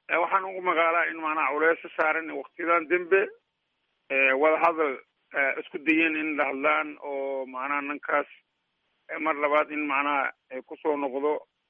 waxaan ugu magaalaa in macnaha culeesa saaran waktiyadan dembe wadahadal isku dayeen in la hadlaan oo macnaha ninkaas mar labaad in macnaha kusoo noqdo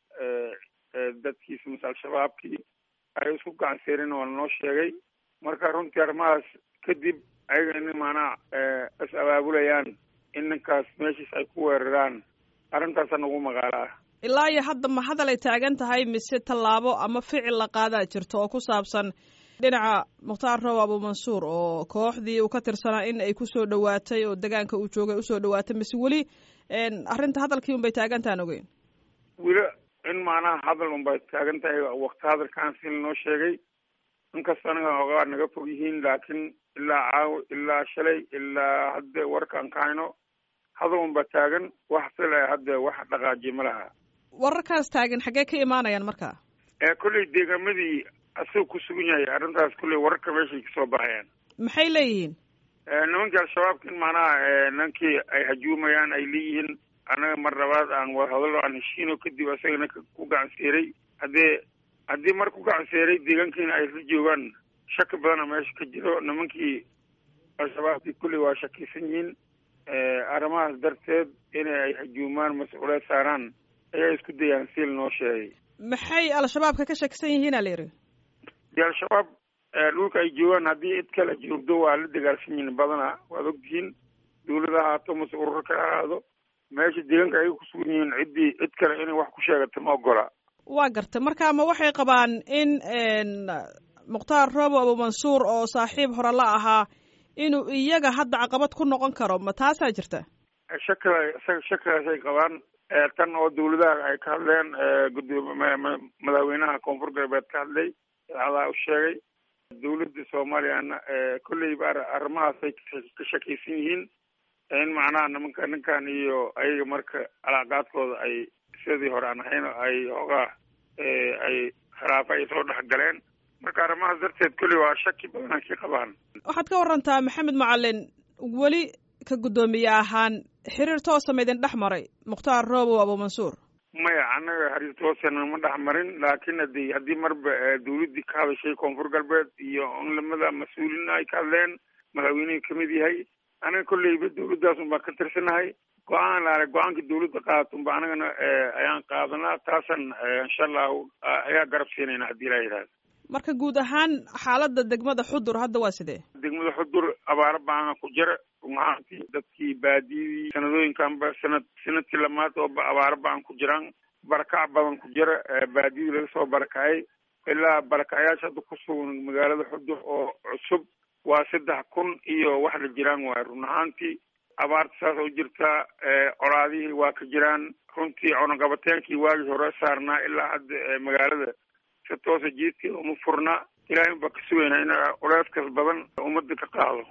dadkiisa mase al-shabaabkii ay isku gacanseereen waa lanoo sheegay marka runtii arrimahaas kadib ayaga in macnaha is abaabulayaan in ninkaas meeshiis ay ku weeraraan arrintaasa nagu magaalaa ilaa iyo hadda ma hadal ay taagan tahay mise tallaabo ama ficil la qaadaa jirto oo ku saabsan dhinaca mukhtaar roob abuumansuur oo kooxdii uu ka tirsanaa in ay kusoo dhawaatay oo degaanka uu joogay usoo dhawaatay mise weli arrinta hadalkii un bay taagan tahan ogeyn weli in macnaha hadal un bay taagan tahay wakti hadalkaan si lanoo sheegay inkasta anaga ogaa naga fog yihiin laakiin ilaa caawo ilaa shalay ilaa hadde warkaan ka hayno hadal un ba taagan wax sila hadde wax dhaqaajiye ma laha wararkaas taagan xaggee ka imaanayaan marka kolley deegaamadii asagoo ku sugan yahay arrintaas kolley wararka meeshay kasoo baxayaan maxay leeyihiin nimankii al-shabaabka in macnaha ninkii ay hajuumayaan ay leeyihiin anaga mar labaad aan wadahadalo aan heshiino kadib asagana ku gacanseeray haddee haddii mar ku gacanseeray deegaankiina ay la joogaan shaki badana meesha ka jiro nimankii al-shabaabkii kolley waa shakisan yihiin arrimahaas darteed in ay hajuumaan mas-uuliyaad saaraan ayaa isku dayaan si lanoo sheegay maxay al-shabaabka ka shakisan yihiin a la yidhi dee al-shabaab dhulka ay joogaan haddii cid kale joogdo waa la dagaalsan yihiin badana waad ogtihiin dawlada ahaato mase ururo kale ahaado meesha deegaanka ay kusugan yihiin ciddii cid kale inay wax ku sheegato ma ogola waa gartay marka ma waxay qabaan in mukhtaar roobo abuumansuur oo saaxiib hore la ahaa inuu iyaga hadda caqabad ku noqon karo ma taasaa jirta shakila isaga shakigaas ay qabaan tan oo dawladaha ay ka hadleen gudoomi madaxweynaha koonfur galbeed ka hadlay adaa u sheegay dawladda soomaaliyana kolleyba arrimahaasay ka shakaysan yihiin in macnaha nimanka ninkan iyo ayaga marka calaaqaadkooda ay sidii hore aan ahayn ay hoogaa ay khilaafa ay soo dhex galeen marka arrimahaas darteed kolley waa shaki badan ay ka qabaan waxaad ka warantaa maxamed macalin weli ka guddoomiye ahaan xiriir toosa maydin dhex maray mukhtaar roobow abuumansuur maya annaga xiriir toosana ma dhex marin laakiin hadi haddii marba dawladdii ka hadashay koonfur galbeed iyo unlamada mas-uuliin ay ka hadleen madaxweynihii kamid yahay anaga kolleyba dawladdaas un baan ka tirsanahay go-aan laale go-aanka dawladda qaadato unba anagana ayaan qaadanaa taasan insha allahu ayaa garab siinayna haddii ilaa yidhahda marka guud ahaan xaaladda degmada xudur hadda waa sidee degmada xudur abaaro baana ku jira runahaantii dadkii baadiyadii sanadooyinkanba sanad sanadkii lamaad ooba abaaro baan ku jiraan barakac badan ku jira baadiyadii laga soo barakacay ilaa barakacayaasha hadda ku sugan magaalada xudur oo cusub waa saddex kun iyo wax la jiraan waay run ahaantii abaarta saas oo jirtaa colaadihii waa ka jiraan runtii cunaqabateenkii waagii hore saarnaa ilaa hadda magaalada si toosa jiidkeeda uma furna ilaahay unbaa ka sugaynaa in culeyskaas badan ummadda ka qaado